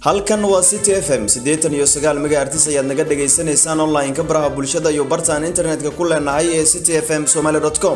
halkan waa city f m siddeetan iyo sagaal megahertis ayaad naga dhagaysanaysaan online-ka baraha bulshada iyo bartaan internetka ku leenahay ee city f m somaly com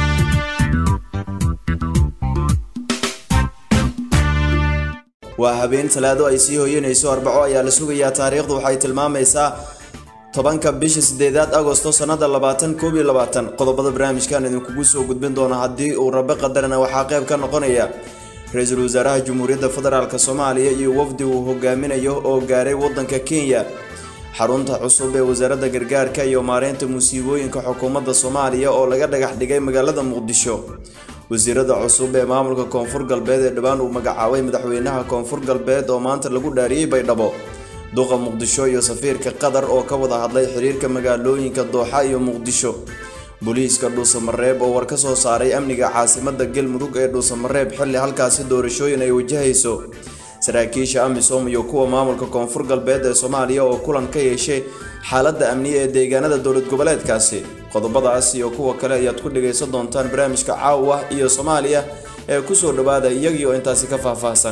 waa habeen talaado ay sii hoyanayso arbaco ayaa la sugayaa taariikhdu waxay tilmaamaysaa tobanka bisha sideedaad agosto sanada labaatan koob iyo labaatan qodobada barnaamijkan idinkugu soo gudbin doona haddii uu rabe qadarana waxaa qayb ka noqonaya ra-iisul wasaaraha jamhuuriyadda federaalk soomaaliya iyo wafdi uu hogaaminayo oo gaaray wadanka kenya xarunta cusub ee wasaaradda gargaarka iyo maareynta musiibooyinka xukuumadda soomaaliya oo laga dhagax dhigay magaalada muqdisho wasiirada cusub ee maamulka koonfur galbeed ee dhowaan uu magacaabay madaxweynaha koonfur galbeed oo maanta lagu dhaariyey baydhabo duqa muqdisho iyo safiirka qatar oo ka wada hadlay xiriirka magaalooyinka dooxa iyo muqdisho booliiska dhuusamareeb oo war ka soo saaray amniga caasimada galmudug ee dhuusamareeb xilli halkaasi doorashooyin ay wajahayso saraakiisha amisom iyo kuwa maamulka koonfur galbeed ee soomaaliya oo kulan ka yeeshay xaaladda amniya ee deegaanada dowlad goboleedkaasi qodobadaas iyo kuwa kale ayaad ku dhagaysan doontaan barnaamijka caawa iyo soomaaliya ee kusoo dhawaada iyagii oo intaasi ka faahfaahsan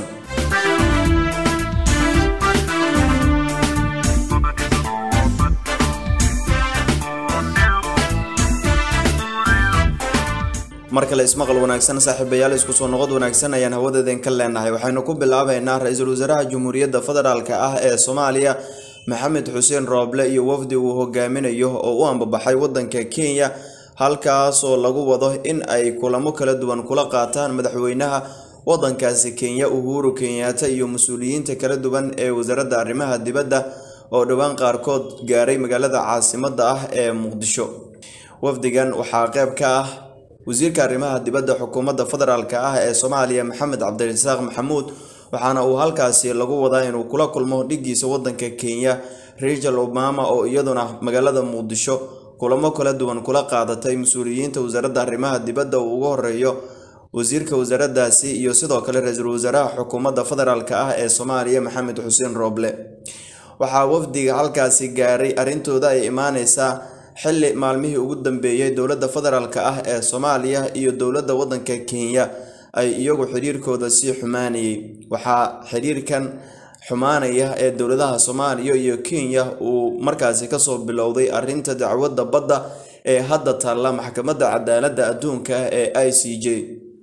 mar kale ismaqal wanaagsan saaxiibayaal isku soo noqod wanaagsan ayaan hawadeeden ka leenahay waxaynu ku bilaabaynaa ra-iisul wasaaraha jamhuuriyadda federaalk ah ee soomaaliya maxamed xuseen rooble iyo wafdi uu hogaaminayo oo u ambabaxay wadanka kenya halkaasoo lagu wado in ay kulamo kala duwan kula qaataan madaxweynaha wadankaasi kenya uhuru kenyaata iyo mas-uuliyiinta kala duwan ee wasaaradda arrimaha dibadda oo dhowaan qaarkood gaaray magaalada caasimada ah ee muqdisho wafdigan waxaa qeyb ka ah wasiirka arrimaha dibadda xukuumadda federaalk ah ee soomaaliya maxamed cabdirasaaq maxamuud waxaana uu halkaasi lagu wadaa inuu kula kulmo dhigiisa wadanka kenya rachel obama oo iyaduna magaalada muqdisho kulamo kala duwan kula qaadatay mas-uuliyiinta wasaaradda arrimaha dibadda uu ugu horeeyo wasiirka wasaaraddaasi iyo sidoo kale ra-iisul wasaaraha xukuumadda federaalk ah ee soomaaliya maxamed xuseen rooble waxaa wafdiga halkaasi gaaray arrintooda ay imaaneysaa xilli maalmihii ugu dambeeyey dowladda federaalk ah ee soomaaliya iyo dowladda wadanka kenya ay iyagu xiriirkooda sii xumaanayay waxaa xiriirkan xumaanaya ee dowladaha soomaaliya iyo kenya uu markaasi kasoo bilowday arinta dacwadda badda ee hadda taalla maxkamadda cadaaladda adduunka ee i c j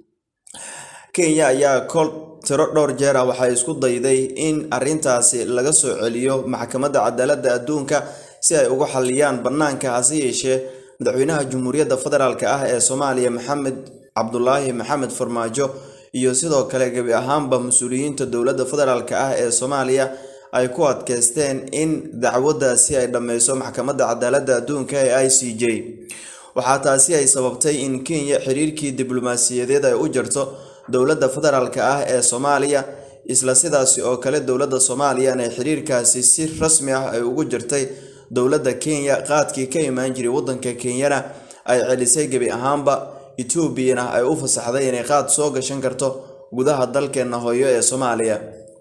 kenya ayaa kol tiro dhowr jeer ah waxay isku dayday in arintaasi laga soo celiyo maxkamadda cadaaladda adduunka si ay ugu xaliyaan bannaanka hase yeeshee madaxweynaha jamhuuriyadda federaalk ah ee soomaaliya maxamed cabdulaahi maxamed farmaajo iyo sidoo kale gebi ahaanba mas-uuliyiinta dowladda federaalk ah ee soomaaliya ay ku adkeysteen in dacwaddaasi ay dhammeyso maxkamadda cadaaladda adduunka ee i c j waxaa taasi ay sababtay in kenya xiriirkii diblomaasiyadeed ay u jirto dowladda federaalk ah ee soomaaliya isla sidaasi oo kale dowladda soomaaliya inay xiriirkaasi si rasmi ah ay ugu jirtay dowladda kenya qaadkii ka imaan jiray wadanka kenyana ay celisay gebi ahaanba etoobiyana ay u fasaxday inay qaad soo gashan karto gudaha dalkeena hooyo ee soomaaliya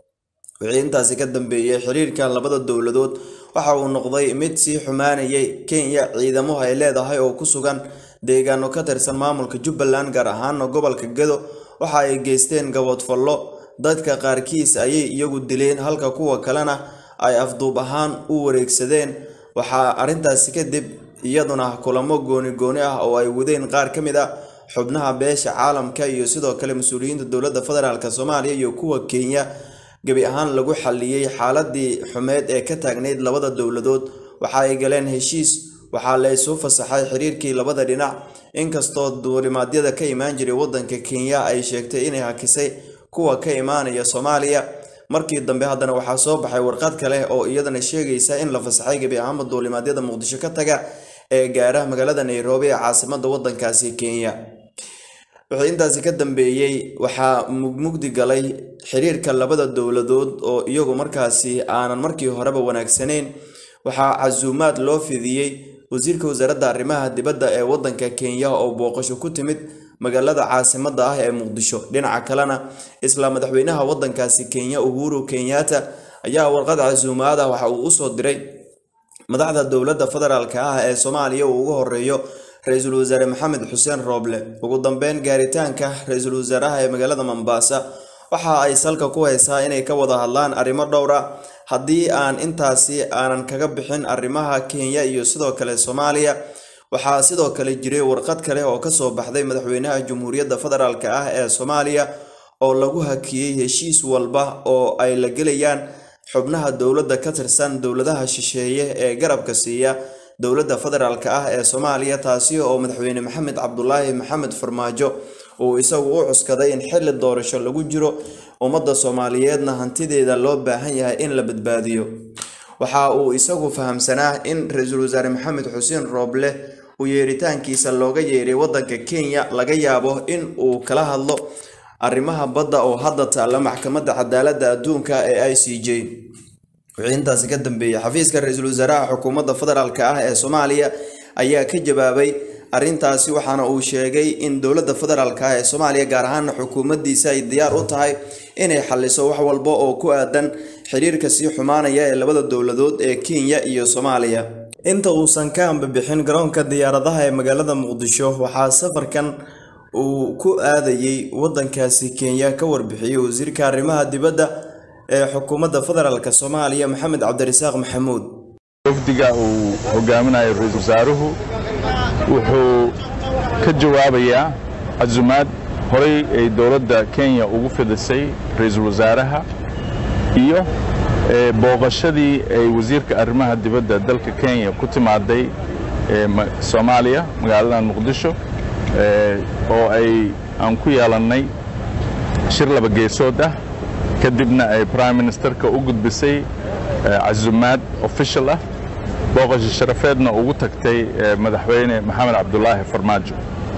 wixii intaasi ka dambeeyey xiriirka labada dowladood waxa uu noqday mid sii xumaanayay kenya ciidamo ay leedahay oo ku sugan deegaano ka tirsan maamulka jubbaland gaar ahaana gobolka gado waxa ay geysteen gaboodfallo dadka qaarkiis ayay iyagu dileen halka kuwa kalena ay afduub ahaan u wareegsadeen waxaa arrintaasi kadib iyaduna kulamo gooni gooni ah oo ay wadeen qaar ka mid a xubnaha beesha caalamka iyo sidoo kale mas-uuliyiinta dowladda federaalk soomaaliya iyo kuwa kenya gebi ahaan lagu xaliyey xaaladii xumeed ee ka taagnayd labada dowladood waxa ay galeen heshiis waxaa la isu fasaxay xiriirkii labada dhinac inkastoo duulimaadyada ka imaan jiray wadanka kenya ay sheegtay inay hakisay kuwa ka imaanaya soomaaliya markii dambe haddana waxaa soo baxay warqad kale oo iyadana sheegaysa in la fasaxay gebi ahaanba duulimaadyada muqdisho ka taga ee gaara magaalada nairobi ee caasimada wadankaasi kenya wixii intaasi ka dambeeyey waxaa mugmugdi galay xiriirka labada dowladood oo iyagu markaasi aanan markii horeba wanaagsanayn waxaa casuumaad loo fidiyey wasiirka wasaaradda arrimaha dibadda ee wadanka kenya oo booqasho ku timid magaalada caasimada ah ee muqdisho dhinaca kalena isla madaxweynaha wadankaasi kenya uhuru kenyaata ayaa warqad casuumaad ah waxa uu usoo diray madaxda dowladda federaalk ah ee soomaaliya uu ugu horeeyo ra-iisul wasaare maxamed xuseen rooble ugu dambeyn gaaritaanka ra-iisul wasaaraha ee magaalada mombasa waxa ay salka ku haysaa inay ka wada hadlaan arrimo dhowra haddii aan intaasi aanan kaga bixin arrimaha kenya iyo sidoo kale soomaaliya waxaa sidoo kale jiray warqad kale oo kasoo baxday madaxweynaha jamhuuriyadda federaalk ah ee soomaaliya oo lagu hakiyey heshiis walba oo ay la gelayaan xubnaha dowladda ka tirsan dowladaha shisheeye ee garabka siiya dowladda federaalk ah ee soomaaliya taasi oo madaxweyne maxamed cabdulaahi maxamed farmaajo uu isagu u cuskaday in xilli doorasho lagu jiro ummadda soomaaliyeedna hantideeda loo baahan yahay in la badbaadiyo waxa uu isagu fahamsanaa in ra-iisul wasaare maxamed xuseen rooble uu yeeritaankiisa looga yeeray waddanka kenya laga yaabo in uu kala hadlo arrimaha badda oo hadda taalla maxkamadda cadaaladda adduunka ee i c j wixii intaasi ka dambeeyey xafiiska ra-iisul wasaaraha xukuumadda federaalk ah ee soomaaliya ayaa ka jawaabay arrintaasi waxaana uu sheegay in dowladda federaalk ah ee soomaaliya gaar ahaana xukuumaddiisa ay diyaar u tahay inay xaliso wax walba oo ku aadan xiriirka sii xumaanaya ee labada dowladood ee kenya iyo soomaaliya inta uusan ka hambabixin garoonka diyaaradaha ee magaalada muqdisho waxaa safarkan uu ku aadayey waddankaasi kenya ka warbixiyey wasiirka arrimaha dibadda ee xukuumadda federaalk soomaaliya maxamed cabdirasaaq maxamuud wafdiga uu hogaaminayo ra-iisul wasaaruhu wuxuu ka jawaabayaa casumaad horay ay dowladda kenya ugu fidisay ra-iisul wasaaraha iyo booqashadii ay wasiirka arrimaha dibadda dalka kenya ku timaaday soomaaliya magaaladan muqdisho oo ay aan ku yeelannay shir laba geesood ah kadibna ay prime ministerka u gudbisay casumaad official ah booqasho sharafeedna ugu tagtay madaxweyne maxamed cabdulaahi farmaajo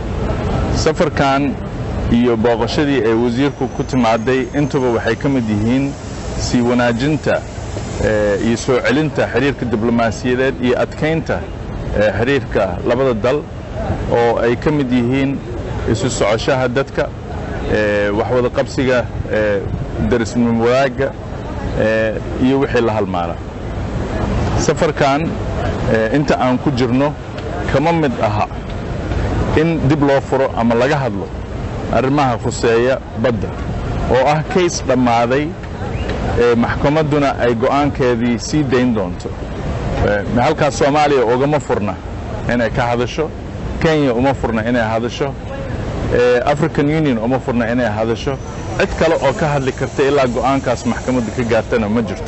safarkan iyo booqashadii ay wasiirku ku timaaday intuba waxay ka mid yihiin sii wanaajinta iyo soo celinta xiriirka diblomaasiyadeed iyo adkaynta xiriirka labada dal oo ay ka mid yihiin isu socoshaha dadka waxwada qabsiga darisnimo wadaagga iyo wixii la halmaala safarkan inta aan ku jirno kama mid aha in dib loo furo ama laga hadlo arrimaha khuseeya badda oo ah kays dhammaaday maxkamadduna ay go'aankeedii sii dayn doonto halkaas soomaaliya ugama furna inay ka hadasho kenya uma furna inay hadasho african union uma furna inay hadasho cid kale oo ka hadli karta ilaa go'aankaas maxkamadda ka gaartana ma jirto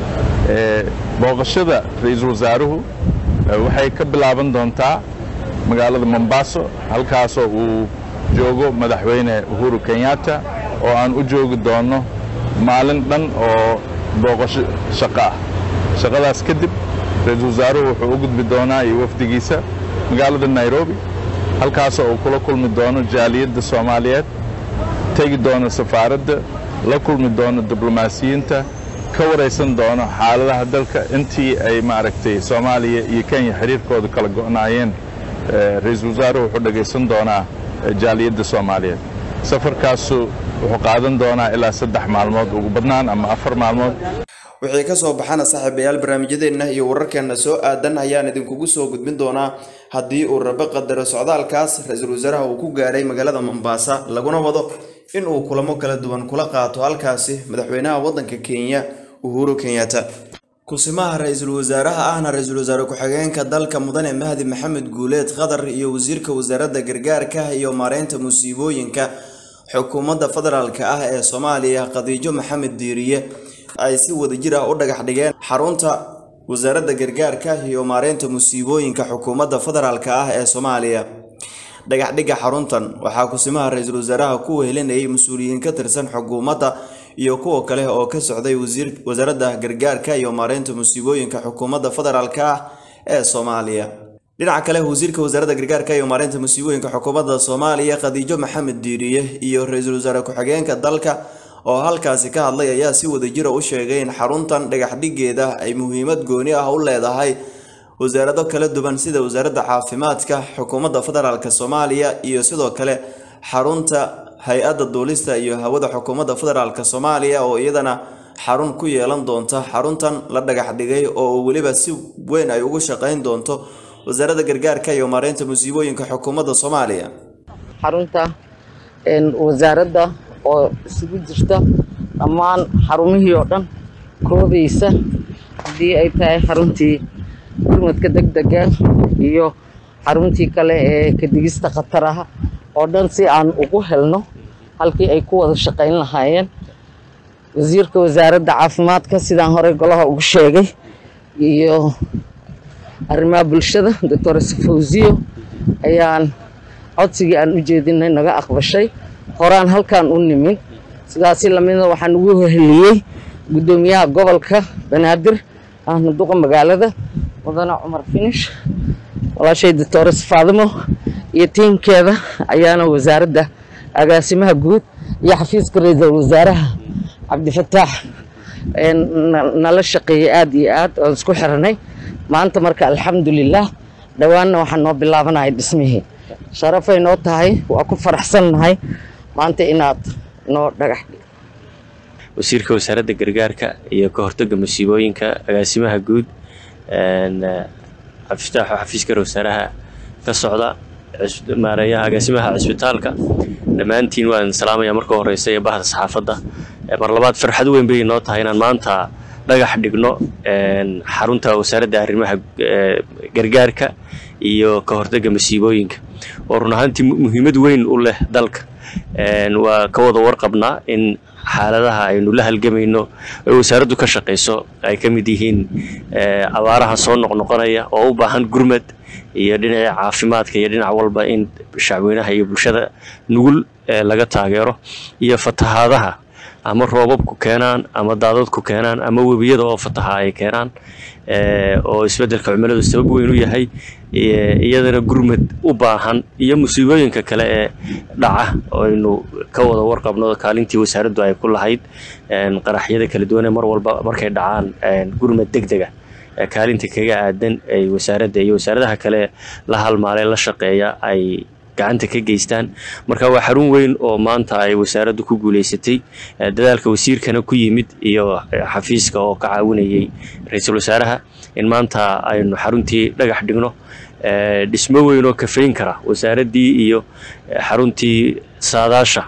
booqashada ra-iisul wasaaruhu waxay ka bilaaban doontaa magaalada mombaaso halkaasoo uu joogo madaxweyne uhuru kenyatta oo aan u joogi doonno maalin dhan oo booqasho shaqo ah shaqadaas kadib ra-iisul wasaaruhu wuxuu u gudbi doonaa iyo wafdigiisa magaalada nairobi halkaasoo uu kula kulmi doono jaaliyadda soomaaliyeed tegi doono safaaradda la kulmi doono diblomaasiyiinta ka waraysan doono xaaladaha dalka intii ay maaragtay soomaaliya iyo kenya xiriirkooda kala go'naayeen ra-iisul wasaaruhu wuxuu dhegaysan doonaa jaaliyadda soomaaliyeed safarkaasu wuxuu qaadan doonaa ilaa saddex maalmood ugu badnaan ama afar maalmood wixii kasoo baxana saaxiibayaal barnaamijyadeenna iyo wararkeenna soo aadan ayaan idinkugu soo gudbin doonaa haddii uu rabo qadaro socdaalkaas ra-iisul wasaaraha uu ku gaaray magaalada mombaasa laguna wado in uu kulamo kala duwan kula qaato halkaasi madaxweynaha waddanka kenya uhuru kenyatta kusimaha ra-iisul wasaaraha ahna ra-iisul wasaare ku-xigeenka dalka mudane mahdi maxamed guuleed qatar iyo wasiirka wasaaradda gargaarka iyo maareynta musiibooyinka xukuumadda federaalk ah ee soomaaliya khadiijo maxamed diiriye ay si wadajir ah u dhagax dhigeen xarunta wasaaradda gargaarka iyo maareynta musiibooyinka xukuumadda federaalk ah ee soomaaliya dhagaxdhigga xaruntan waxaa kusimaha ra-iisul wasaaraha ku wehelinayay mas-uuliyiin ka tirsan xukuumadda iyo kuwa kale oo ka socday wasaaradda gargaarka iyo maareynta musiibooyinka xukuumadda federaalk ah ee soomaaliya dhinaca kale wasiirka wasaaradda gargaarka iyo maareynta musiibooyinka xukuumadda soomaaliya khadiijo maxamed diiriye iyo ra-iisul wasaare ku-xigeenka dalka oo halkaasi ka hadlay ayaa si wadajira u sheegay in xaruntan dhagaxdhigeeda ay muhiimad gooni ah u leedahay wasaarado kala duwan sida wasaaradda caafimaadka xukuumadda federaalk soomaaliya iyo sidoo kale xarunta hay-adda duulista iyo hawada xukuumadda federaalk soomaaliya oo iyadana xarun ku yeelan doonta xaruntan la dhagax dhigay oo weliba si weyn ay ugu shaqeyn doonto wasaaradda gargaarka iyo maareynta musiibooyinka xukuumadda soomaaliya xarunta wasaaradda oo isugu jirta dhammaan xarumihii oo dhan koobaysa haddii ay tahay xaruntii gurmadka deg dega iyo xaruntii kale ee kadigista khataraha oo dhan si aan ugu helno halkii ay ku wada shaqayn lahaayeen wasiirka wasaaradda caafimaadka sidaan horey golaha ugu sheegay iyo arrimaha bulshada doctor safawsiyo ayaan codsigii aan u jeedinay naga aqbashay horaan halkaan u nimin sidaasi lamida waxaan ugu heliyey guddoomiyaha gobolka banaadir ahna duqa magaalada mudane cumar finish walaashay doctores faadimo iyo tiimkeeda ayaana wasaaradda agaasimaha guud iyo xafiiska ra-iisul wasaaraha cabdifataax nala shaqeeyey aada iyo aad oon isku xiranay maanta marka alxamdulilah dhowaanna waxaan noo bilaabanaya dhismihii sharafay noo tahay waa ku faraxsannahay maanta inaad noo dhagax dhig wasiirka wasaaradda gargaarka iyo ka hortagga masiibooyinka agaasimaha guud cabdifataaxo xafiiska wasaaraha ka socda maareeyaha agaasimaha cisbitaalka dhammaantiin waan salaamaya marka horeysa ee bahda saxaafadda mar labaad farxad weyn bay noo tahay inaan maanta dhagax dhigno xarunta wasaaradda arrimaha gargaarka iyo ka hortagga masiibooyinka oo run ahaantii muhiimad weyn u leh dalka waa ka wada warqabnaa in xaaladaha aynu la halgamayno ay wasaaraddu ka shaqayso ay ka mid yihiin abaaraha soo noqnoqonaya oo u baahan gurmad iyo dhinaca caafimaadka iyo dhinac walba in shacweynaha iyo bulshada nugul laga taageero iyo fatahaadaha ama roobabku keenaan ama daadadku keenaan ama webiyada oo fataha ay keenaan oo isbeddelka cimiladu sabab weyn u yahay iyadana gurmad u baahan iyo musiibooyinka kale ee dhaca aynu ka wada warqabno kaalintii wasaaraddu ay ku lahayd qaraxyada kala duwanee mar walba markay dhacaan gurmad deg dega kaalinta kaga aadan ay wasaaradda iyo wasaaradaha kale la halmaalee la shaqeeya ay gacanta ka geystaan marka waa xarun weyn oo maanta ay wasaaraddu ku guuleysatay dadaalka wasiirkana ku yimid iyo xafiiska oo ka caawinayay ra-iisul wasaaraha in maanta aynu xaruntii dhagax dhigno dhismo weyn oo kafayn kara wasaaraddii iyo xaruntii saadaasha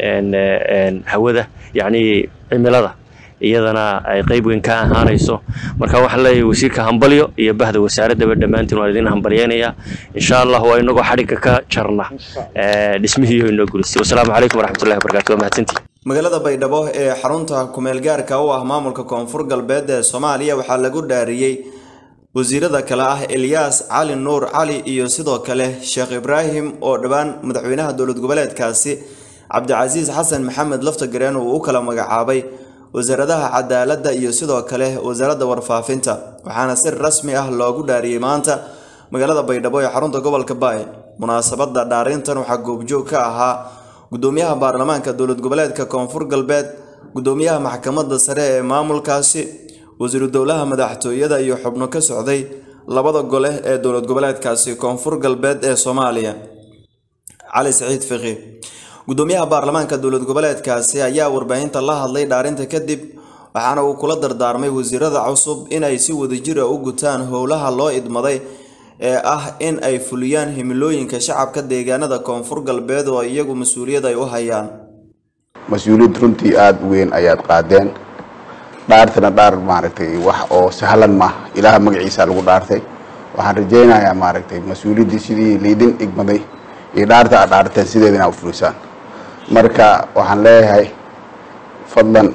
hawada yacnii cimilada iyadana ay qayb weyn ka ahaanayso marka waxaan leeyahay wasiirka hambalyo iyo bahda wasaaraddaba dhammaantiin waan idin hambalyeynayaa insha allah waa inagoo xadhigga ka jarna dhismihiiyo inoo gulisay wasalaamu calaykum waraxmatullahi wabarakatu waa mahadsantii magaalada baydhabo ee xarunta kumeel gaarka u ah maamulka koonfur galbeed ee soomaaliya waxaa lagu dhaariyey wasiirada kale ah elyaas cali nuur cali iyo sidoo kale sheekh ibraahim oo dhowaan madaxweynaha dowlad goboleedkaasi cabdicasiis xasan maxamed laftagareen uu u kala magacaabay wasaaradaha cadaaladda iyo sidoo kale wasaaradda warfaafinta waxaana si rasmi ah loogu dhaariyey maanta magaalada baydhabo ee xarunta gobolka baay munaasabadda dhaarintan waxaa goobjoog ka ahaa gudoomiyaha baarlamaanka dowlad goboleedka koonfur galbeed gudoomiyaha maxkamadda sare ee maamulkaasi wasiiru dowlaha madaxtooyada iyo xubno ka socday labada gole ee dowlad goboleedkaasi koonfur galbeed ee soomaaliya cali saciid fiqi gudoomiyaha baarlamaanka dowlad goboleedkaasi ayaa warbaahinta la hadlay dhaarinta kadib waxaana uu kula dardaarmay wasiirada cusub inay si wadajira u gutaan howlaha loo idmaday ee ah in ay fuliyaan himilooyinka shacabka deegaanada koonfur galbeed oo iyagu mas-uuliyad ay u hayaan mas-uuliyad runtii aada u weyn ayaad qaadeen dhaartana dhaar maaragtay wax oo sahlan ma ilaaha magaciisa lagu dhaartay waxaan rajaynayaa maaragtay mas-uuliyaddii sidii liidin igmaday iyo dhaarta aad dhaarteen sideeda inaa u fulisaan marka waxaan leeyahay fadlan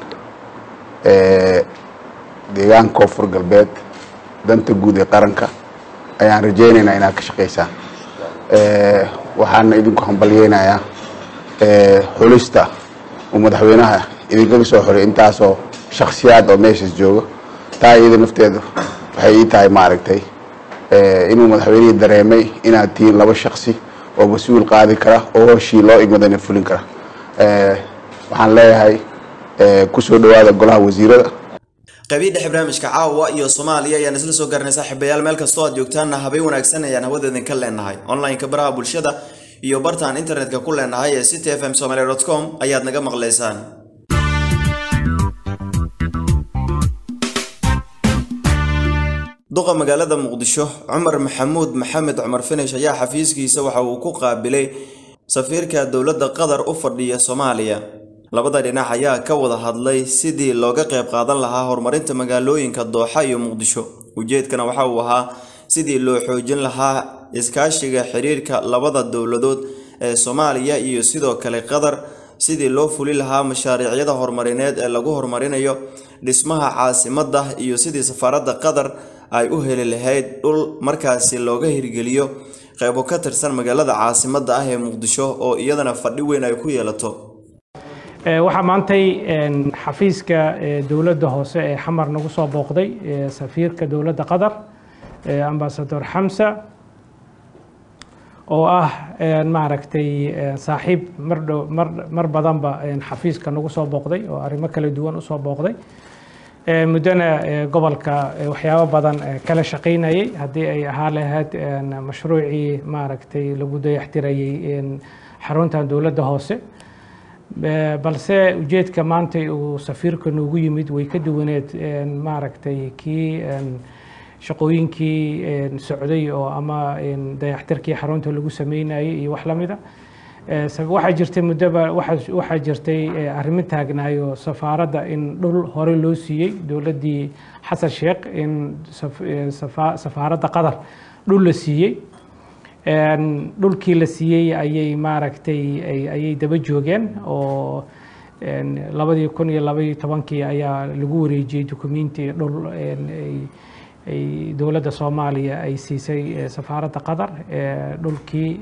deegaanka koonfur galbeed danta guud ee qaranka ayaan rajaynaynaa inaad ka shaqaysaan waxaana idinku hambalyeynayaa xulista uu madaxweynaha idinkaga soo xoray intaasoo shaksiyaad oo meeshaas jooga taa iyada nafteedu waxay ii tahay maaragtay inuu madaxweynihii dareemay inaad tihiin laba shaksi oo mas-uul qaadi kara oo hooshii loo igmadana fulin kara waxaan leeyahay kusoo dhawaada golaha wasiirada qaybihii dhexe barnaamijka caawa iyo soomaaliya ayaan isla soo garanay saaxiibayaal meel kastoo aad joogtaanna habeen wanaagsan ayaan hawadeedin ka leenahay online-ka baraha bulshada iyo bartaan internetka ku leenahay ee city f m somaly dot com ayaad naga maqlaysaan duqa magaalada muqdisho cumar maxamuud maxamed cumar finish ayaa xafiiskiisa waxa uu ku qaabilay safiirka dowladda qatar u fadhiya soomaaliya labada dhinac ayaa ka wada hadlay sidii looga qayb qaadan lahaa horumarinta magaalooyinka dooxa iyo muqdisho ujeedkana waxa uu ahaa sidii loo xoojin lahaa iskaashiga xiriirka labada dowladood ee soomaaliya iyo sidoo kale qatar sidii loo fuli lahaa mashaariicyada horumarineed ee lagu horumarinayo dhismaha caasimadda iyo sidii safaaradda qatar ay u heli lahayd dhul markaasi looga hirgeliyo qeybo ka tirsan magaalada caasimadda ah ee muqdisho oo iyadana fadhi weyn ay ku yeelato waxaa maantay xafiiska dowladda hoose ee xamar nagu soo booqday safiirka dowladda qatar ambasador xamsa oo ah maaragtay saaxiib mardhow mar badanba xafiiska nagu soo booqday oo arrimo kala duwan usoo booqday muddona gobolka waxyaabo badan kala shaqaynayay haddii ay ahaa lahayd mashruucii maaragtay lagu dayaxtirayay xaruntan dowladda hoose balse ujeedka maanta uu safiirka noogu yimid way ka duwaneed maaragtay kii shaqooyinkii socday oo ama dayaxtirkii xarunta lagu sameynayay iyo wax lamida waxaa jirtay muddoba waxaa jirtay arrimo taagnaayo safaaradda in dhul hore loo siiyey dowladdii xasan sheekh in safaaradda qatar dhul la siiyey dhulkii la siiyey ayay maaragtay ayay daba joogeen oo labadii kun iyo labaiyo tobankii ayaa lagu wareejiyey dukumenti dhul ay dowladda soomaaliya ay siisay safaaradda qatar dhulkii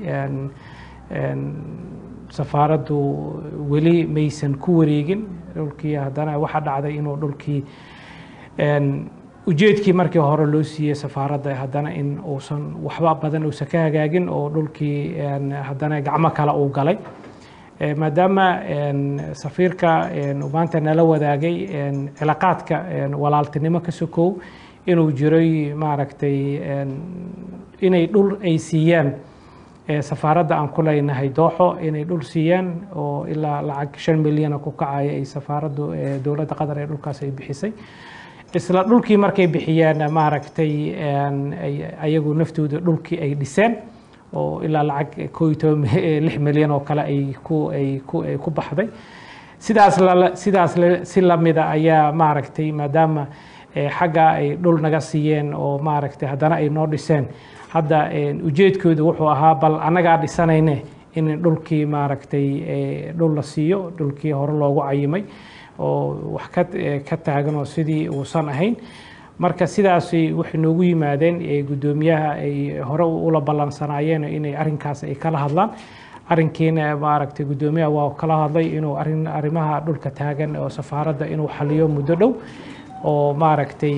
safaaraddu weli maysan ku wareegin dhulkii haddana waxaa dhacday inuu dhulkii ujeedkii markii hore loo siiyey safaaradda haddana in uusan waxba badan uusan ka hagaagin oo dhulkii haddana gacmo kale uu galay maadaama safiirka maanta nala wadaagay cilaaqaadka walaaltinimo ka sokow inuu jiray maaragtay inay dhul ay siiyaan safaaradda aan ku leynahay dooxo inay dhul siiyaan oo ilaa lacag shan milyana ku kacaya ay safaaraddu dowladda qatar ee dhulkaas ay bixisay isla dhulkii markay bixiyeen maaragtay ayagu naftooda dhulkii ay dhiseen oo ilaa lacag koo iyo toban lix milyan oo kale ay ku ay ku ay ku baxday sidaas la sidaas si lamida ayaa maaragtay maadaama xagga ay dhul naga siiyeen oo maaragtay haddana ay noo dhiseen hadda ujeedkoodu wuxuu ahaa bal annagaa dhisanayne in dhulkii maaragtay dhul la siiyo dhulkii hore loogu cayimay oo wax ka ka taagan oo sidii uusan ahayn marka sidaas waxay noogu yimaadeen guddoomiyaha ay hore ula ballansanaayeen inay arrinkaas ay kala hadlaan arrinkiina maaragtay guddoomiyaha waa kala hadlay inuu arrin arrimaha dhulka taagan oo safaaradda inuu xaliyo muddo dhow oo maaragtay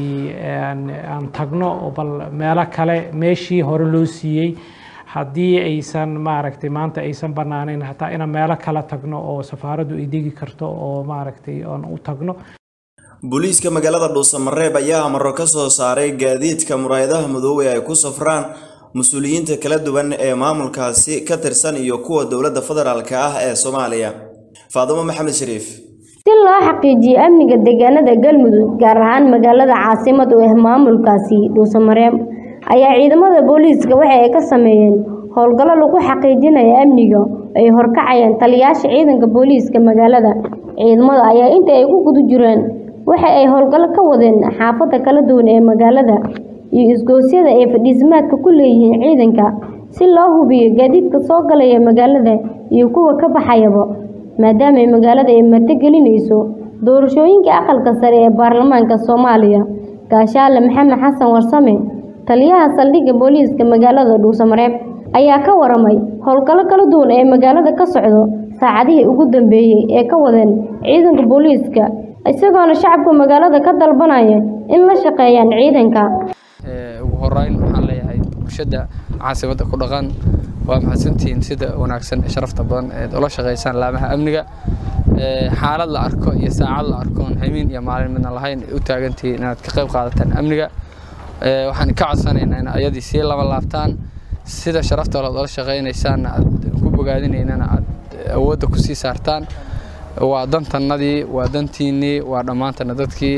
aan tagno bal meelo kale meeshii hore loo siiyey haddii aysan maaragtay maanta aysan banaanayn hataa inaan meelo kale tagno oo safaaraddu ay degi karto oo maaragtay aan u tagno booliiska magaalada dhuusamareeb ayaa amaro ka soo saaray gaadiidka muraayadaha madoobey ay ku safraan mas-uuliyiinta kala duwan ee maamulkaasi ka tirsan iyo kuwa dowladda federaalk ah ee soomaaliya faadimo maxamed shariif si loo xaqiijiyo amniga deegaanada galmudug gaar ahaan magaalada caasimad u ah maamulkaasi dhuusamareeb ayaa ciidamada booliiska waxa ay ka sameeyeen howlgallo lagu xaqiijinayo amniga ay horkacayeen taliyaasha ciidanka booliiska magaalada ciidamada ayaa inta ay ku guda jireen waxa ay howlgallo ka wadeen xaafada kala duwan ee magaalada iyo isgoosyada ay fadhiismaadka ku leeyihiin ciidanka si loo hubiyo gaadiidka soo galaya magaalada iyo kuwa ka baxayaba maadaama ay magaalada ay martigelinayso doorashooyinka aqalka sare ee baarlamaanka soomaaliya gaashaale maxamed xasan warsame taliyaha saldhigga booliiska magaalada dhuusamareeb ayaa ka waramay howlgallo kala duwan ee magaalada ka socdo saacadihii ugu dambeeyey ee ka wadeen ciidanka booliiska isagoona shacabka magaalada ka dalbanaya in la shaqeeyaan ciidanka ugu horeyn waxaan leeyahay bulshada caasimada ku dhaqan waa mahadsantihiin sida wanaagsan ee sharafta badan eed ula shaqaysaan laamaha amniga xaalad la arko iyo saacad la arkoon hamiin iyo maalin midna lahayn u taagantihiin inaad ka qayb qaadataan amniga waxaan ka codsanaynaa in ayadii sii laba laabtaan sida sharafta ood ula shaqaynaysaan aad ku bogaadinaynana aad awoodda ku sii saartaan waa dantannadii waa dantiinnii waa dhammaantana dadkii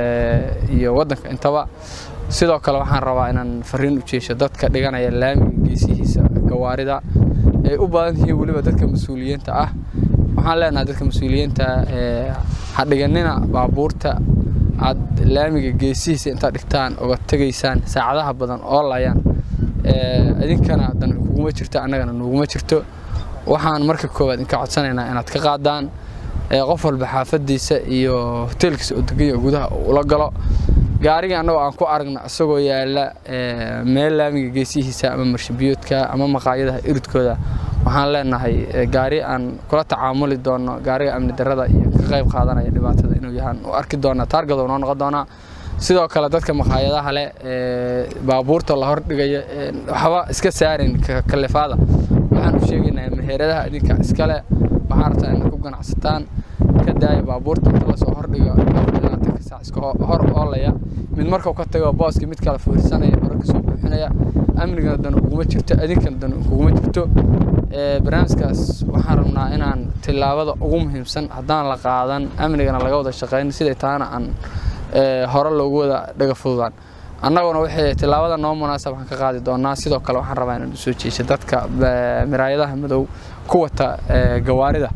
iyo waddanka intaba sidoo kale waxaan rabaa inaan fariin u jeesho dadka dhiganaya laamiga geesihiisa gawaarida ay u badan yihiin weliba dadka mas-uuliyiinta ah waxaan leenahay dadka mas-uuliyiinta ha dhiganina baabuurta aad laamiga geesihiisa intaad dhigtaan uga tegaysaan saacadaha badan oo layaan idinkana dan kuguma jirto annagana nuguma jirto waxaan marka koowaad inka codsanaynaa inaad ka qaadaan qof walba xaafadiisa iyo hoteelkiisa oo deganya gudaha ula galo gaarigii annagoo aan ku aragna isagoo yaala meel laamiga geesihiisa ama marshabiyoodka ama maqaayadaha iridkooda waxaan leenahay gaari aan kula tacaamuli doono gaariga amni darada iyo ka qayb qaadanaya dhibaatada inuu yahaan u arki doonaa taargado noo noqon doonaa sidoo kale dadka maqaayadaha leh baabuurta la hordhigaya waxba iska saarin kalifaada waxaan u sheegaynaa meheradaha idinka iskale waxaan rabtaa inaad ku ganacsataan ka daaya baabuurta inta lasoo hordhigo labaatanka saac iska hor oolaya mid markuu ka tago booska mid kale fuursanaya hore kasoo buuxinaya amnigana dan uguma jirto idinkana dan uguma jirto barnaamijkaas waxaan rabnaa inaan tillaabada ugu muhiimsan haddaan la qaadan amnigana laga wada shaqayn siday taana aan hore loogu wada dhaga fududaan annaguna waxay tillaabada noo munaasab waxaan ka qaadi doonaa sidoo kale waxaan rabaa inaan usoo jeeso dadka miraayadaha madow ku wata gawaarida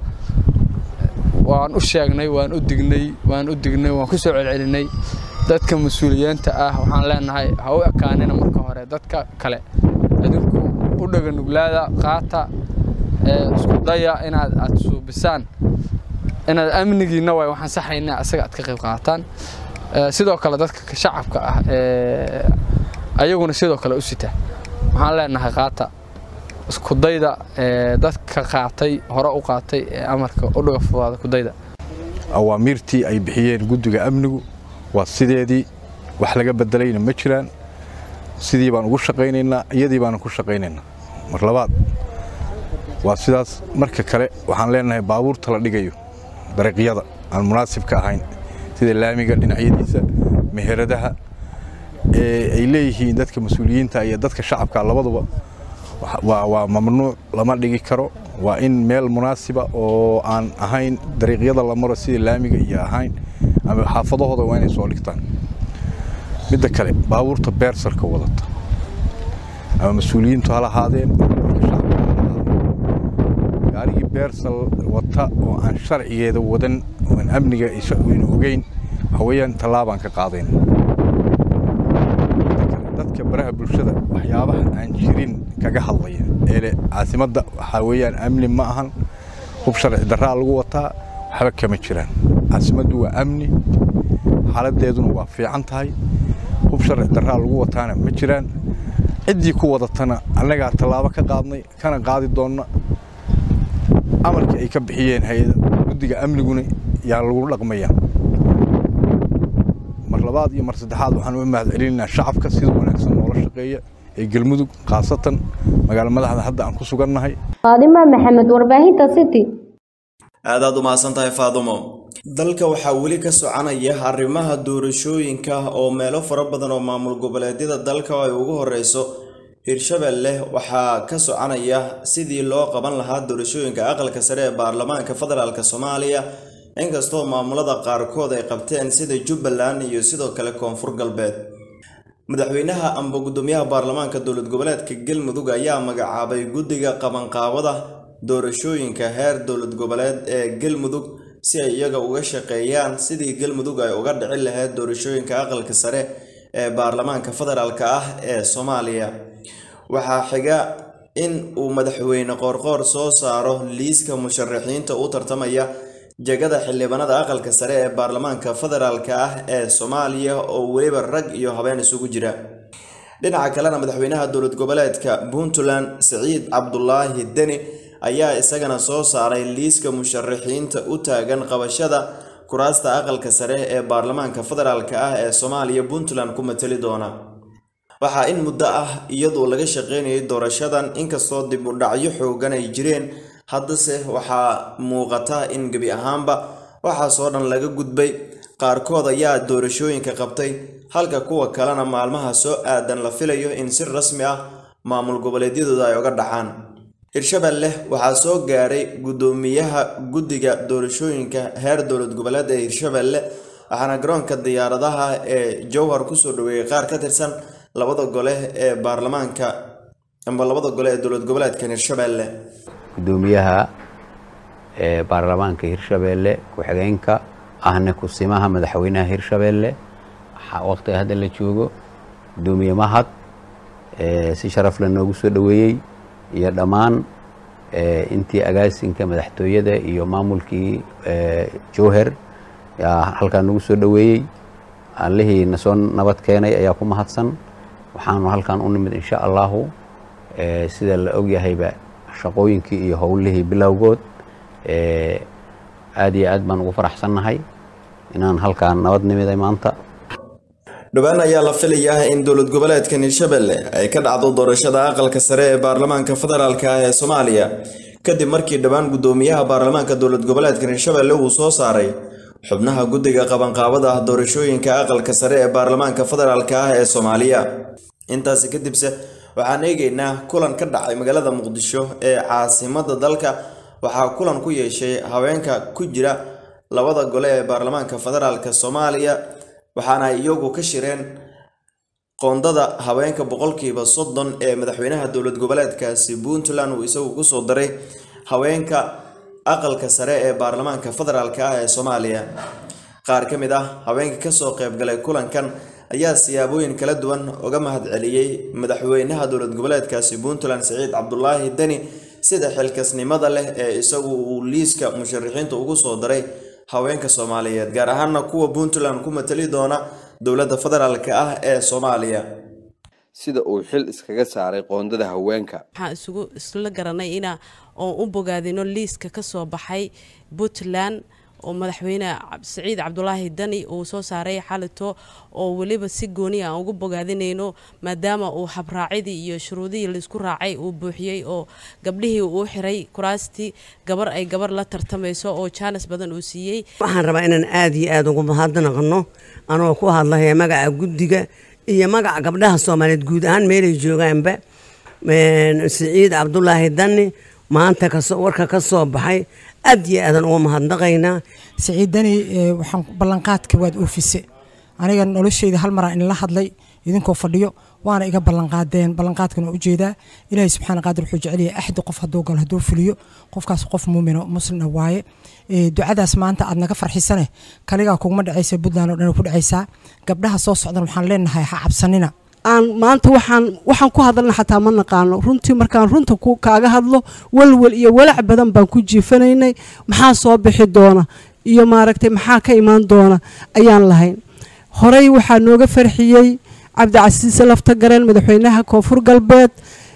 waan u sheegnay waan u dignay waan u dignay waan ku soo celcelinay dadka mas-uuliyiinta ah waxaan leenahay ha u ekaanina marka hore dadka kale idinku u dhaga nuglaada qaata isku daya inaad aad suubisaan inaad amnigiina waay waxaan saxaynaa asaga aad ka qayb qaataan sidoo kale dadka shacabka ah ayaguna sidoo kale u sita waxaan leenahay qaata iskudayda dadka qaatay hore u qaatay ee amarka u dhaga fudaada kudayda awaamiirtii ay bixiyeen guddiga amnigu waa sideedii wax laga bedelayna ma jiraan sidii baan ugu shaqaynaynaa iyadii baanan ku shaqaynaynaa mar labaad waa sidaas marka kale waxaan leenahay baabuurta la dhigayo dariiqyada aan munaasibka ahayn sida laamiga dhinacyadiisa meheradaha ee ay leeyihiin dadka mas-uuliyiinta iyo dadka shacabka labaduba waa mamnuuc lama dhigi karo waa in meel munaasiba oo aan ahayn dariiqyada la maro sida laamiga iyo ahayn ama xaafadahooda waa inay soo dhigtaan midda kale baabuurta beersalka wadata ama mas-uuliyiintu hala ahaadeen gaarigii beersal wata oo aan sharcigeeda wadan oan amniga aynu ogeyn waxaweyaan tallaabaan ka qaadayna dadka baraha bulshada waxyaabaha aan jirin kaga hadlaya eele caasimadda waxaa weeyaan amni ma ahan hub sharci darraa lagu wataa waxba kama jiraan caasimaddu waa amni xaaladeeduna waa fiican tahay hub sharci darraa lagu wataana ma jiraan ciddii ku wadatana annagaa tallaabo ka qaadnay kana qaadi doonna amarkii ay ka bixiyeen hay-ada guddiga amniguna yaa lagu dhaqmaya mar labaad iyo mar saddexaad waxaan u mahad celinaynaa shacabka sida wanaagsan noola shaqeeya ee galmudug khaasatan magaalo madaxda hadda aan ku sugannahay faadima maxamed warbaahinta city aadaad u mahadsan tahay faadumo dalka waxaa weli ka soconaya arrimaha doorashooyinka oo meelo fara badan oo maamul goboleedyada dalka ay ugu horeyso hirshabelle waxaa ka soconaya sidii loo qaban lahaa doorashooyinka aqalka sare ee baarlamaanka federaalk soomaaliya inkastoo maamulada qaarkood ay qabteen sida jubbaland iyo sidoo kale koonfur galbeed madaxweynaha amba gudoomiyaha baarlamaanka dowlad goboleedka galmudug ayaa magacaabay guddiga qabanqaabada doorashooyinka heer dowlad goboleed ee galmudug si ay iyaga uga shaqeeyaan sidii galmudug ay uga dhicin lahayd doorashooyinka aqalka sare ee baarlamaanka federaalk ah ee soomaaliya waxaa xiga in uu madaxweyne qoorqoor soo saaro liiska musharaxiinta u tartamaya jegada xildhibaanada aqalka sare ee baarlamaanka federaalk ah ee soomaaliya oo weliba rag iyo habeen isugu jira dhinaca kalena madaxweynaha dowlad goboleedka puntland siciid cabdulaahi deni ayaa isagana soo saaray liiska musharaxiinta u taagan qabashada kuraasta aqalka sare ee baarlamaanka federaalk ah ee soomaaliya puntland ku matali doona waxaa in muddo ah iyadoo laga shaqeynayay doorashadan inkastoo dib u dhacyo xoogan ay jireen haddase waxaa muuqata in gebi ahaanba waxaasoo dhan laga gudbay qaarkood ayaa doorashooyinka qabtay halka kuwa kalena maalmaha soo aadan la filayo in si rasmi ah maamul goboleedyadooda ay uga dhacaan hirshabelle waxaa soo gaaray guddoomiyaha guddiga doorashooyinka heer dowlad goboleed ee hirshabelle waxaana garoonka diyaaradaha ee jowhar kusoo dhaweeyay qaar ka tirsan labada gole ee baarlamaanka amba labada gole ee dowlad goboleedkan hirshabelle gudoomiyaha ee baarlamaanka hirshabeelle ku-xigeenka ahna kusimaha madaxweynaha hirshabeelle waqtiga hadda la joogo gudoomiye mahad si sharaf la noogu soo dhoweeyey iyo dhammaan intii agaasinka madaxtooyada iyo maamulkii jowher yaa halkaa nagu soo dhoweeyey allihii na soo nabad keenay ayaa ku mahadsan waxaanu halkan u nimid insha allahu sida la ogyahayba shaqooyinkii iyo howlihii bilowgood aad iyo aad baan ugu faraxsannahay inaan halkaan nabad nimiday maanta dhowaan ayaa la filayaa in dowlad goboleedkan hirshabelle ay ka dhacdo doorashada aqalka sare ee baarlamaanka federaalk ah ee soomaaliya kadib markii dhowaan guddoomiyaha baarlamaanka dowlad goboleedkan hirshabelle uu soo saaray xubnaha guddiga qabanqaabada ah doorashooyinka aqalka sare ee baarlamaanka federaalk ah ee soomaaliya intaasi kadibse waxaan eegeynaa kulan ka dhacay magaalada muqdisho ee caasimada dalka waxaa kulan ku yeeshay haweenka ku jira labada gole ee baarlamaanka federaalk soomaaliya waxaana iyagu ka shireen qoondada haweenka boqolkiiba soddon ee madaxweynaha dowlad goboleedkaasi puntland uu isagu kusoo daray haweenka aqalka sare ee baarlamaanka federaalk ah ee soomaaliya qaar ka mid ah haweenka kasoo qaybgalay kulankan ayaa siyaabooyin kala duwan uga mahadceliyey madaxweynaha dowlad goboleedkaasi puntland siciid cabdulaahi deni sida xilkasnimada leh ee isagu uu liiska musharaxiinta ugu soo daray haweenka soomaaliyeed gaar ahaana kuwa puntland ku matali doona dowladda federaalk ah ee soomaaliya sida uu xil iskaga saaray qoondada haweenka waxaan isugu isla garanay ina oon u bogaadino liiska ka soo baxay puntland oo madaxweyne siciid cabdulaahi dani uu soo saaray xalito oo weliba si gooni aan ugu bogaadinayno maadaama uu habraacidii iyo shuruudihii laisku raacay uu buuxiyey oo gabdhihii uu xiray kuraastii gabar ay gabar la tartamayso oo jaanis badan uu siiyey waxaan rabaa inaan aada iyo aada ugu mahadnaqno anoo ku hadlaya magaca guddiga iyo magaca gabdhaha soomaaliyeed guud ahaan meelay joogaanba siciid cabdulaahi dani maanta warka ka soo baxay aad iyo aadan uga mahadnaqaynaa siciidani waxaan ballanqaadka waad oofise aniga nolosheyda hal maraan inla hadlay idinkoo fadhiyo waana iga ballanqaadeen ballanqaadkan waa ujeedaa ilaahay subxaana qaadir wuxuu jecelyahay axdi qof hadduu galo hadduu fuliyo qofkaas qof muumino muslina waaye ducadaas maanta aad naga farxisane kaligaa kuguma dhacaysa puntland oo dhan ku dhacaysaa gabdhaha soo socdan waxaan leenahay ha cabsanina aan maanta waxaan waxaan ku hadalna xataa ma naqaano runtii markaan runta ku kaaga hadlo walwal iyo walac badan baan ku jiifanaynay maxaa soo bixi doona iyo maaragtay maxaa ka imaan doona ayaan lahayn horey waxaa nooga farxiyey cabdicasiise lafta gareen madaxweynaha koonfur galbeed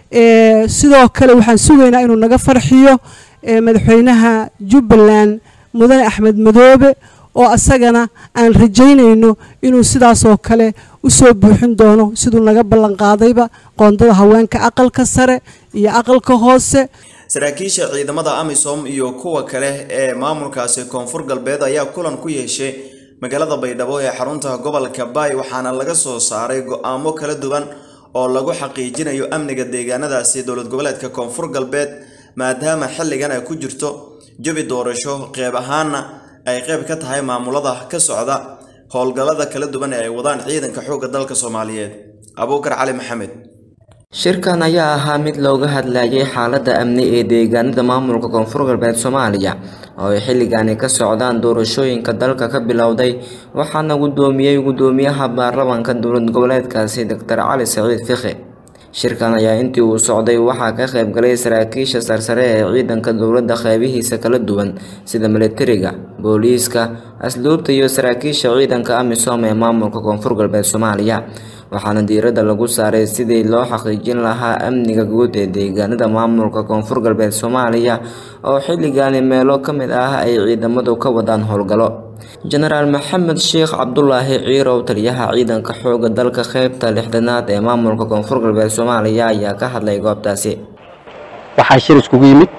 sidoo kale waxaan sugaynaa inuu naga farxiyo madaxweynaha jubbaland mudane axmed madoobe oo asagana aan rajaynayno inuu sidaasoo kale usoo buuxin doono siduu naga ballanqaadayba qoondada haweenka aqalka sare iyo aqalka hoose saraakiisha ciidamada amisom iyo kuwa kale ee maamulkaasi koonfur galbeed ayaa kulan ku yeeshay magaalada baydhabo ee xarunta gobolka baay waxaana laga soo saaray go-aamo kala duwan oo lagu xaqiijinayo amniga deegaanadaasi dowlad goboleedka koonfur galbeed maadaama xilligan ay ku jirto jabi doorasho qeyb ahaana ay qeyb ka tahay maamulada ka socda howlgallada kala duwan ee ay wadaan ciidanka xoogga dalka soomaaliyeed abuukar cali maxamed shirkan ayaa ahaa mid looga hadlayay xaaladda amni ee deegaanada maamulka koonfur galbeed soomaaliya oo ay xilligaani ka socdaan doorashooyinka dalka ka bilowday waxaana guddoomiyey guddoomiyaha baarlamaanka dowlad goboleedkaasi doctor cali saciid fikhi shirkan ayaa intii uu socday waxaa ka qayb galay saraakiisha sarsare ee ciidanka dowladda qeybihiisa kala duwan sida militariga booliiska asluubta iyo saraakiisha ciidanka amisom ee maamulka koonfur galbeed soomaaliya waxaana diiradda lagu saaray sidii loo xaqiijin lahaa amniga guud ee deegaanada maamulka koonfur galbeed soomaaliya oo xilligaani meelo ka mid ah ay ciidamadu ka wadaan howlgallo jenaraal maxamed sheekh cabdulaahi ciirow taliyaha ciidanka xooga dalka qeybta lixdanaad ee maamulka koonfur galbeed soomaaliya ayaa ka hadlay goobtaasi waxaa shir iskugu yimid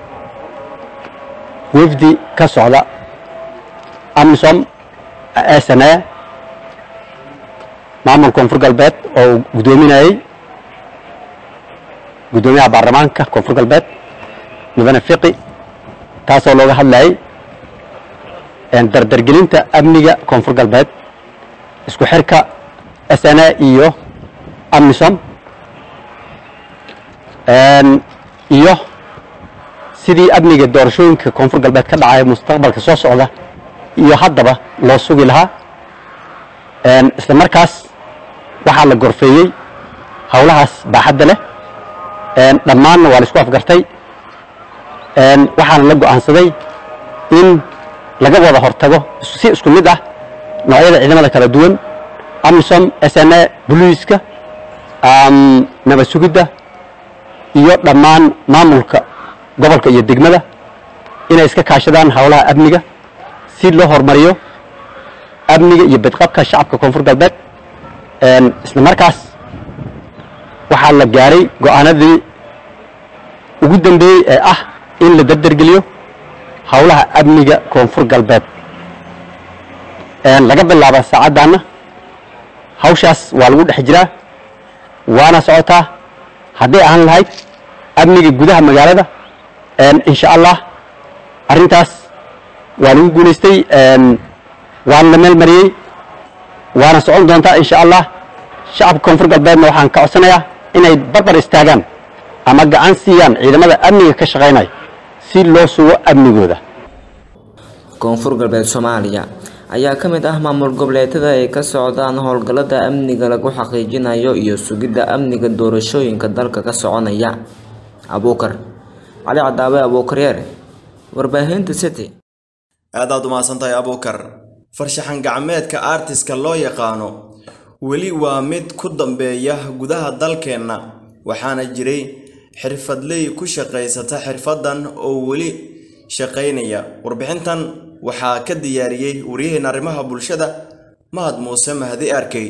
wafdi ka socda amisom sna maamul koonfur galbeed oo uu guddoominayey guddoomiyaha baarlamaanka koonfur galbeed mudane fiqi taasoo looga hadlayay dardargelinta amniga koonfur galbeed isku xirka sna iyo amisom iyo sidii amniga doorashooyinka koonfur galbeed ka dhacaya mustaqbalka soo socda iyo haddaba loo sugi lahaa isla markaas waxaa la gorfeeyey howlahaas baaxadda leh dhammaanna waa la isku afgartay waxaana la go'aansaday in laga wada hortago si isku mid ah noocyada ciidamada kala duwan amisom s n a boliiska nabad sugidda iyo dhammaan maamulka gobolka iyo degmada inay iska kaashadaan howlaha amniga si loo horumariyo amniga iyo badqabka shacabka koonfur galbeed isla markaas waxaa la gaaray go'aanadii ugu dambeeyey ee ah in la dardargeliyo howlaha amniga koonfur galbeed laga bilaaba saacaddaanna hawshaas waa lagu dhex jiraa waana socotaa hadday ahaan lahayd amniga gudaha magaalada insha allah arrintaas waa lagu guulaystay waana la meel mariyey waana socon doontaa insha allah shacabka koonfur galbeedna waxaan ka codsanayaa inay barbar istaagaan ama gacan siiyaan ciidamada amniga ka shaqaynaya si loo sugo amnigooda koonfur galbeed soomaaliya ayaa ka mid ah maamul goboleedyada ay ka socdaan howlgallada amniga lagu xaqiijinayo iyo sugidda amniga doorashooyinka dalka ka soconaya abuukar cali cadaawe abuukaryeer warbaahinta city aadaad umahadsantahay abuukar farshaxan gacmeedka artiska loo yaqaano weli waa mid ku dambeeya gudaha dalkeenna waxaana jiray xirfadley ku shaqaysata xirfaddan oo weli shaqaynaya warbixintan waxaa ka diyaariyey waryaheena arrimaha bulshada mahad muuse mahdi arkey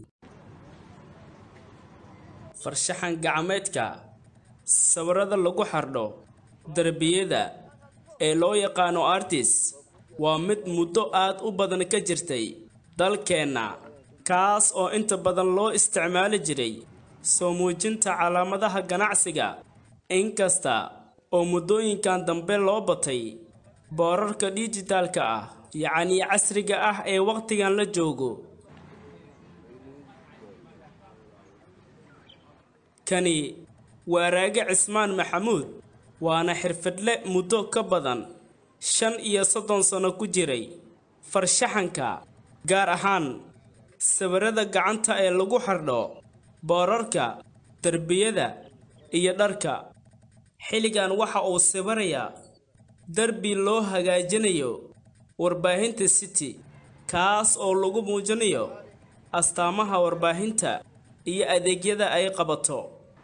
farshaxan gacmeedka sawirada lagu xardho derbiyada ee loo yaqaano artis waa mid muddo aad u badan ka jirtay dalkeenna kaas oo inta badan loo isticmaali jiray soo muujinta calaamadaha ganacsiga inkasta oo muddooyinkan dambe loo batay boorarka dhijitaalka ah yacnii casriga ah ee wakhtigan la joogo kani waa raage cismaan maxamuud waana xirfadle muddo ka badan shan iyo soddon sano ku jiray farshaxanka gaar ahaan sawirada gacanta ee lagu xardho boorarka derbiyada iyo dharka xilligan waxa uu sawirayaa derbi loo hagaajinayo warbaahinta city kaas oo lagu muujinayo astaamaha warbaahinta iyo adeegyada ay qabato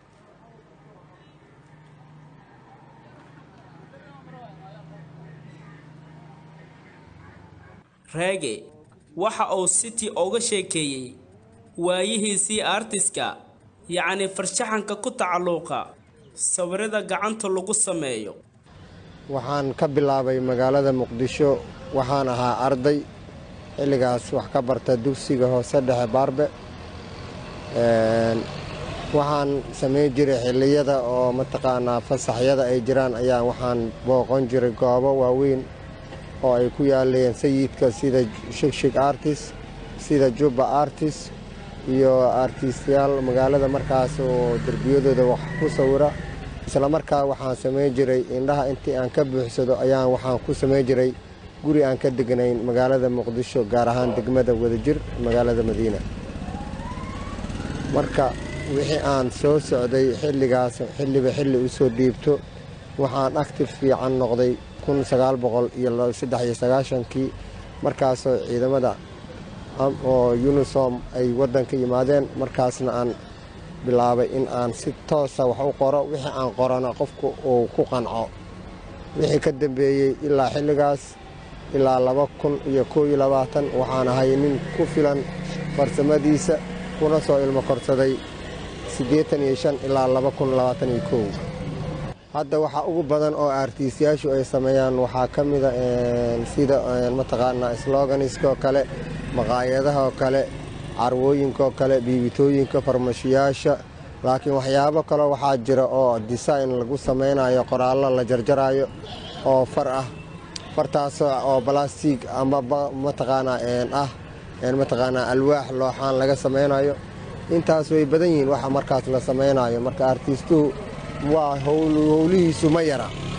raage waxa uu city uga sheekeeyey waayihiisii artiska yacni farshaxanka ku tacalluuqa sawirada gacanta lagu sameeyo waxaan ka bilaabay magaalada muqdisho waxaan ahaa arday xilligaas wax ka barta dugsiga hoose dhexe baarbe waxaan samayn jiray xilliyada oo mataqaanaa fasaxyada ay jiraan ayaa waxaan booqon jiray goobo waaweyn oo ay ku yaaleen sayidka sida shigshig artist sida jubba artist iyo artistayaal magaalada markaas oo derbiyadooda wax ku sawira isla markaa waxaan samayn jiray indhaha intii aan ka buuxsado ayaan waxaan ku samayn jiray guri aan ka degnayn magaalada muqdisho gaar ahaan degmada wadajir magaalada madiina marka wixii aan soo socday xilligaas xilliba xilli u soo dhiibto waxaan actif fiican noqday kun sagaal boqol iyo saddex iyo sagaashankii markaasoo ciidamada oo unisom ay waddanka yimaadeen markaasna aan bilaabay in aan si toosa wax u qoro wixii aan qorana qofku uu ku qanco wixii ka dambeeyey ilaa xilligaas ilaa laba kun iyo koo iyo labaatan waxaan ahay nin ku filan farsamadiisa kuna soo ilmo korsaday siddeetan iyo shan ilaa laba kun labaatan iyo kow hadda waxaa ugu badan oo artiistayaashu ay sameeyaan waxaa ka mida sida mataqaanaa sloganiska oo kale maqaayadaha oo kale carwooyinka oo kale biibitooyinka farmashiyaasha laakiin waxyaabo kale waxaa jira oo design lagu samaynayo qoraallo la jarjarayo oo far ah fartaas oo balastig ama mataqaanaa ah mataqaanaa alwaax looxaan laga samaynayo intaas way badan yihiin waxa markaas la samaynayo marka artiistuhu waa howlihiisu ma yara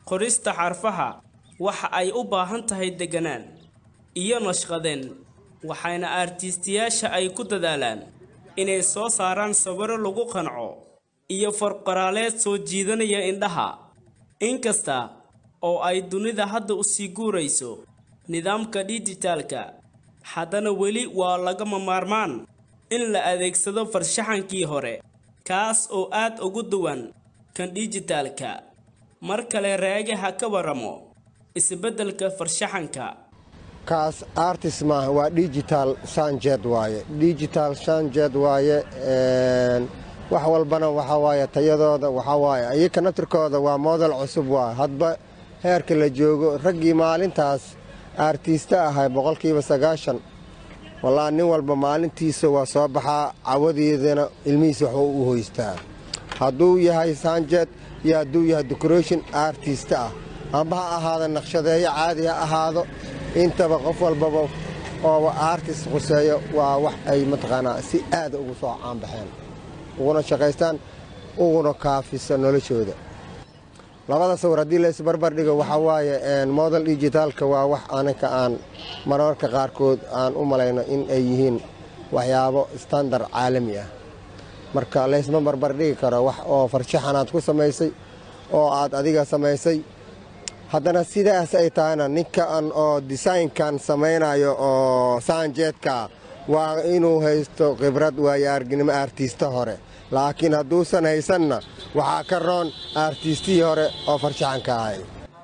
qorista xarfaha waxa ay u baahan tahay deganaan iyo nashqadeen waxayna artiistayaasha ay ku dadaalaan inay soo saaraan sawiro lagu qanco iyo farqoraaleed soo jiidanaya indhaha inkasta oo ay dunida hadda u sii guurayso nidaamka dhijitaalka haddana weli waa lagama maarmaan in la adeegsado farshaxankii hore kaas oo aad ugu duwan kan dhijitaalka mar kale raagaha ka waramo isbeddelka farshaxanka kaas artist maaha waa digital sanjed waaye digital sanjed waaye wax walbana waxaa waaye tayadooda waxaa waaye iyaka naftirkooda waa model cusub waaye hadba heerka la joogo raggii maalintaas artiista ahay boqolkiiba sagaashan wallaa nin walba maalintiisa waa soo baxaa cawadeedana ilmihiisa waxba u hoystaa hadduu yahay sanjed iyo hadduu yahay decoration artista ah amba ha ahaado naqshadeeyo caadi ha ahaado intaba qof walbaba oo artist quseeyo waa wax ay mataqaanaa si aada ugu soo caanbaxeen uguna shaqaystaan uguna kaafisa noloshooda labada sawir haddii la isbarbar dhigo waxaa waaye model digitaalka waa wax anaka aan mararka qaarkood aan u malayno in ay yihiin waxyaabo standard caalami ah marka laysma barbar dhigi karo wax oo farshaxanaad ku samaysay oo aad adiga samaysay haddana sidaas ay tahayna ninkan oo desaynkan samaynayo oo saanjeedka waa inuu haysto khibrad waayo arginimo artiista hore laakiin hadduusan haysanna waxaa ka roon artiistihii hore oo farshaxanka ahay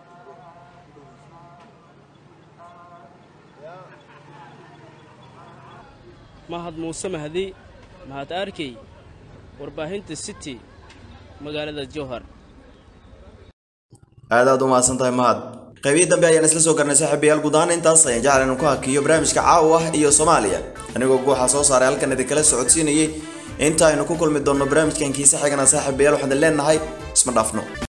mahad muuse mahdi mahad arkey warbaahinta city magaalada jowhar aad aad u mahadsan tahay mahad qaybihii dambe ayaan isla soo garnay saaxiibayaal guud ahaan intaas ayaan jeclan inuu ku hakiyo barnaamijka caawa ah iyo soomaaliya anigoo guuxa soo saaray halkan idinkala socodsiinayay inta aynu ku kulmi doonno barnaamijkan kiise xigana saaxiibayaal waxaan leenahay isma dhaafno